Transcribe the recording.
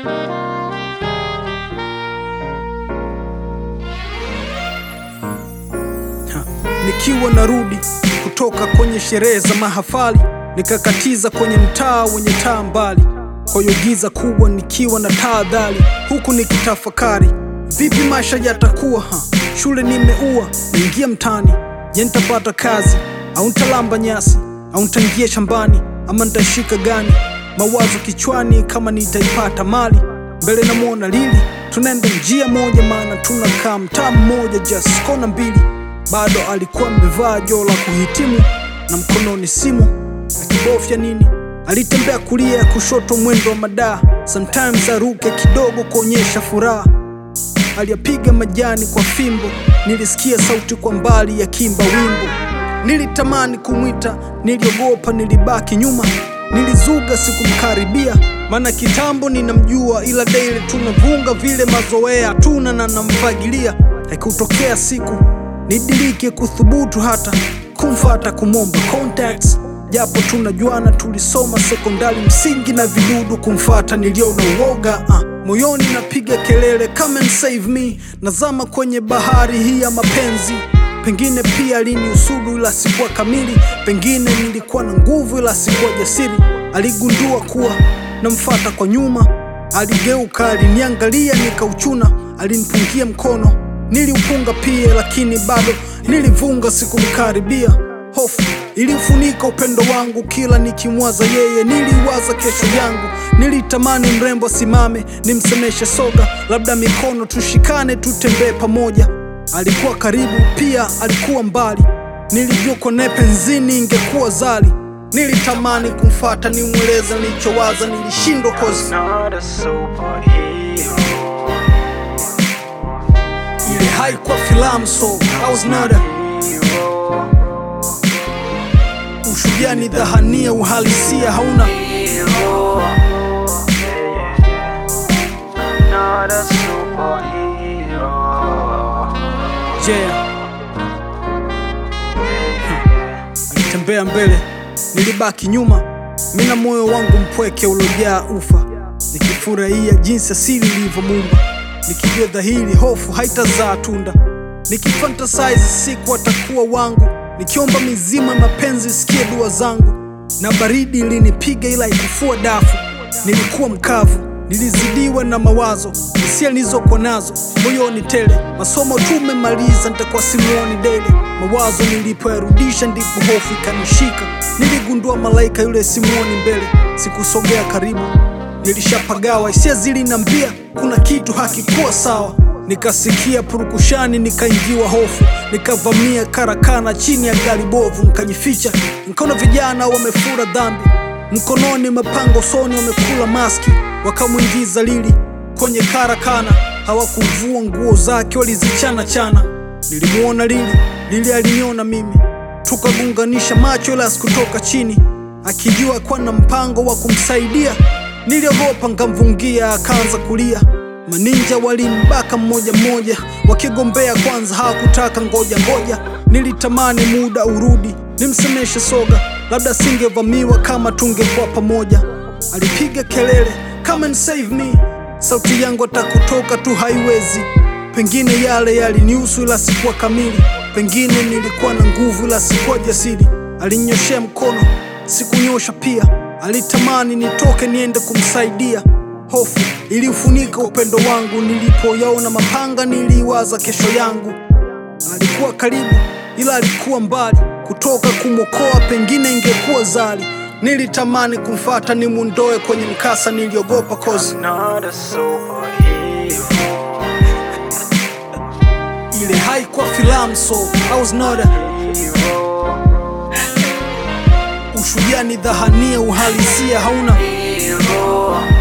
Ha, Nikiwa narudi kutoka kwenye sherehe za mahafali, nikakatiza kwenye mtaa wenye taa mbali, kwa hiyo giza kubwa, nikiwa na tahadhari, huku nikitafakari vipi maisha yatakuwa. Ha, shule nimeua, niingia mtaani, je, nitapata kazi au nitalamba nyasi au nitaingia shambani ama nitashika gani? Mawazo kichwani kama nitaipata mali mbele, namwona Lili, tunaenda njia moja, maana tunakaa mtaa mmoja, just kona mbili. Bado alikuwa amevaa joo la kuhitimu na mkononi simu akibofya nini. Alitembea kulia ya kushoto, mwendo wa madaa, sometimes aruke kidogo kuonyesha furaha. Aliyapiga majani kwa fimbo, nilisikia sauti kwa mbali ya kimba wimbo. Nilitamani kumwita, niliogopa, nilibaki nyuma, nilizuga, sikumkaribia, maana kitambo ninamjua, ila daily tunavunga vile mazoea tuna na namfagilia. Haikutokea siku nidilike kuthubutu hata kumfata kumwomba contacts, japo tunajuana, tulisoma sekondari msingi na vidudu. Kumfata niliona uoga ah. Moyoni napiga kelele come and save me, nazama kwenye bahari hii ya mapenzi. Pengine pia aliniusudu ila sikuwa kamili, pengine nilikuwa na nguvu ila sikuwa jasiri. Aligundua kuwa namfata kwa nyuma, aligeuka, aliniangalia, nikauchuna, alinipungia mkono, niliupunga pia, lakini bado nilivunga, sikumkaribia. Hofu ilifunika upendo wangu, kila nikimwaza yeye niliwaza kesho yangu. Nilitamani mrembo asimame, nimsemeshe soga, labda mikono tushikane, tutembee pamoja. Alikuwa karibu pia alikuwa mbali, nilijua kone penzini ingekuwa zali. Nilitamani kumfata nimweleze nilichowaza, nilishindwa kozi not a superhero. ile haikuwa filamu, so I was not a Hero, ushujaa ni dhahania, uhalisia hauna hero. Yeah, yeah, yeah. Not a superhero. jea. Alitembea mbele, nilibaki nyuma, mina moyo wangu mpweke ulojaa ufa, nikifurahia jinsi asili ilivyomuumba, nikijua dhahiri hofu haitazaa tunda, nikifantasize siku atakuwa wangu, nikiomba mizima mapenzi sikie dua zangu, na baridi ilinipiga ila ikufua dafu, nilikuwa mkavu, nilizidiwa na mawazo, hisia nilizokuwa nazo moyoni tele, masomo tumemaliza, nitakuwa simuoni dele. Mawazo nilipoyarudisha, ndipo hofu ikanishika, niligundua malaika yule simuoni mbele, sikusogea karibu, nilishapagawa, hisia zilinambia kuna kitu hakikuwa sawa. Nikasikia purukushani, nikaingiwa hofu, nikavamia karakana chini ya gari bovu, nikajificha, nikaona vijana wamefura dhambi mkononi mapanga, usoni wamekula maski, wakamwingiza Lili kwenye karakana. Hawakuvua nguo zake, walizichana chana. Nilimwona Lili, Lili aliniona mimi, tukagunganisha macho, ila sikutoka chini, akijua kuwa na mpango wa kumsaidia. Niliogopa, nkamvungia, akaanza kulia. Maninja walimbaka mmoja mmoja, wakigombea kwanza, hawakutaka ngoja ngoja. Nilitamani muda urudi, nimsemeshe soga, labda singevamiwa kama tungekuwa pamoja. Alipiga kelele come and save me, sauti yangu atakutoka tu haiwezi. Pengine yale yalinihusu ila sikuwa kamili, pengine nilikuwa na nguvu ila sikuwa jasiri. Alinyoshea mkono, sikunyosha pia, alitamani nitoke niende kumsaidia. Hofu iliufunika upendo wangu, nilipoyaona mapanga niliwaza kesho yangu. Alikuwa karibu ila alikuwa mbali, kutoka kumwokoa pengine ingekuwa zali. Nilitamani kumfata nimundoe kwenye mkasa, niliogopa kozi Not a superhero. ile haikuwa filamu, so I was not a Hero. ushujaa ni dhahania, uhalisia hauna Hero.